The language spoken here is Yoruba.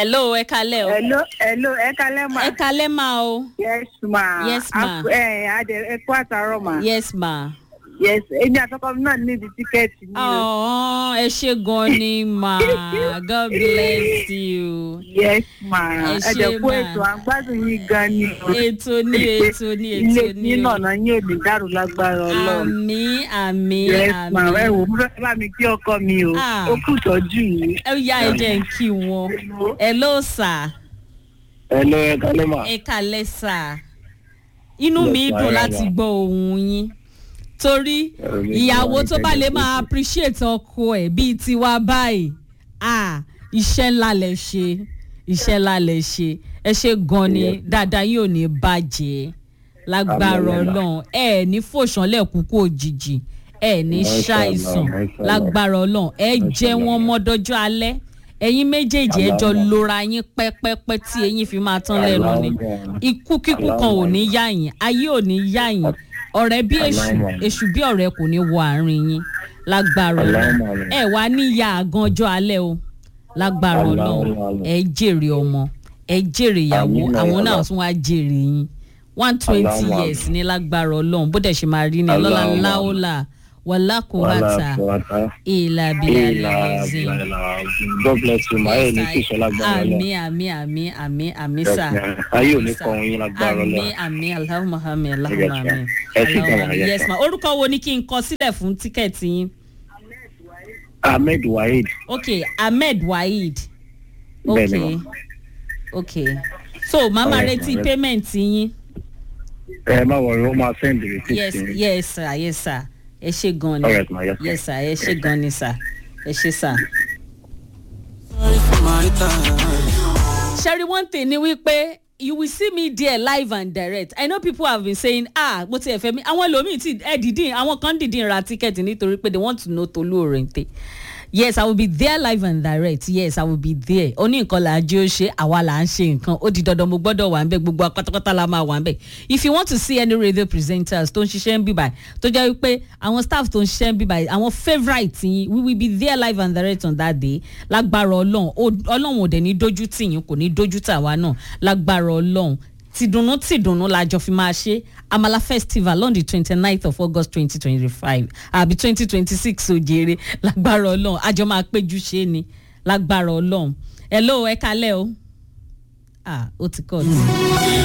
hello ẹ kalẹ́ o hello hello ẹ kalẹ́ ma. ẹ kalẹ́ ma o yes ma. Yes, ma. A- ẹ adẹ ẹ kú àtàrọ ma. yes ma. yes èmi àtọkọ mi náà níbi tíkẹ́ẹ̀tì mi o. ọ̀hún ẹ ṣe gan ni ma god bless you. yes ma. Ẹ ẹ ṣé, jẹ kú ma. ètò àgbàdùn yín gan ni o. ètò ní ètò ní ilé ètò ní yín o. nànà yín ò ní dàrú lágbára ọlọ́run. àmì àmì yes ma àmì. ẹ wò mo fẹ́ bá mi kí ọkọ mi o. Ah. ó kù tọ́jú yìí. ẹ yá ẹ jẹ́ ń kí wọn. hello sir Hello, ẹ kálẹ́ mà. ẹ kalẹ́ sir. inú Yes, mi ma, dùn ẹ láti wà. gbọ́ ohun yín torí Ẹ̀rọ mi ìyàwó ti tó wá bá ní lè kẹ́kẹ́ máa tó appreciate ọkọ ẹ̀ bíi tiwa báyìí ah iṣẹ́ ńlá lẹ ṣe iṣẹ́ ńlá lẹ ṣe ẹ ṣe gan ni Yes. dáadáa yóò ní bàjẹ́ lágbára Àmín, àmín. ọlọ́run ẹ ní fòṣánlẹ̀ kúkú òjijì ẹ ní Masha Allah, ṣàìsàn Masha Allah. lágbára ọlọ́run ẹ Masha jẹ́ Allah. wọn mọ́dọ́jọ́ alẹ́ ẹ̀yin méjèèjì ẹ jọ Allahumma. lora yín pẹ́pẹ́pẹ́ tí eyín fi máa tán lẹ́nu ni Allahumma. ikú kíkú kan ò ní yá yín ayé ò ní yá yín ọ̀rẹ́ bí èṣù Allahumma. èṣù bí ọ̀rẹ́ kò ní wọ àárín yín lágbára ọlọ́run Allahumma. ẹ wá níyà àgàn ọjọ́ alẹ́ o lágbára ọlọ́run Allahumma. ẹ jèrè ọmọ ẹ jèrè ìyàwó Àmín, àwọn náà Allah. tún wá jèrè yín one twenty Allahumma. years ní lágbára ọlọ́run bó dẹ̀ ṣe máa rí ni lọ́la Allahumma. láòlà wàlákùúwàtà ìlà bílà lẹ́zìn. God bless you, ma. Ẹ ní kí ìṣọ́lá gbára lọ. àmì àmì àmì àmì àmì Yes, sà. ma. Ayé ò ní kọ́ òun yín lágbára lọ. àmì àmì alahuma àmì Yes, alahuma ma. àmì. Ẹ sì Allahumma gbàgbà, àmì. yes, yes ma. ma orúkọ wo ni kí n kọ sílẹ̀ fún tíkẹ́ẹ̀tì yín. Ahmed Waheed. ok ahmed waheed. Bẹ́ẹ̀ni, ok ma. ok so màmá Alright, retí ma. payment yín. Ẹ má wọrí, ó máa send the receipt yes sí mi. yes sir yes sir ẹ ṣe gan ni Alright, ma, yes, ma. yes sir ẹ ṣe gan ni sir ẹ ṣe sir. Sherry, one thing ni wípé you will see me there live and direct. I know people have been saying ah mo ti ẹ̀fẹ̀ mi àwọn ẹlòmíì ti ẹ̀ dìdín àwọn kan dìdín ra tíkẹ́ẹ̀tì nítorí pé they want to know Tolu Orente. Yes, I will be there live and direct. Yes, I will be there. Ó ní nǹkan là á jẹ́ ó ṣe, àwa là ń ṣe nǹkan. Ó di dandan mo gbọ́dọ̀ wà ń bẹ̀, gbogbo apátápátá la máa wà ń bẹ̀. If you want to see any radio presenters tó ń ṣiṣẹ́ ń bí báyìí, tó jẹ́ wípé àwọn staff tó ń ṣiṣẹ́ ń bí báyìí, àwọn favourite yín, we will be there live and direct on that day. Lágbára Ọlọ́run, Ó- Ọlọ́run ò dẹ̀ ní dójú tì yín, kò ní dójú tà wá náà. Lágbára Ọlọ́run tìdùnnú tìdùnnú la jọ fi máa ṣe amala festival on the twenty ninth of august twenty twenty five àbí twenty twenty six òjèrè lágbára ọlọ́run àjọ máa péjú ṣe ni lágbára ọlọ́run hello ẹ kalẹ́ o ah ó ti kọ́ ọ̀tún.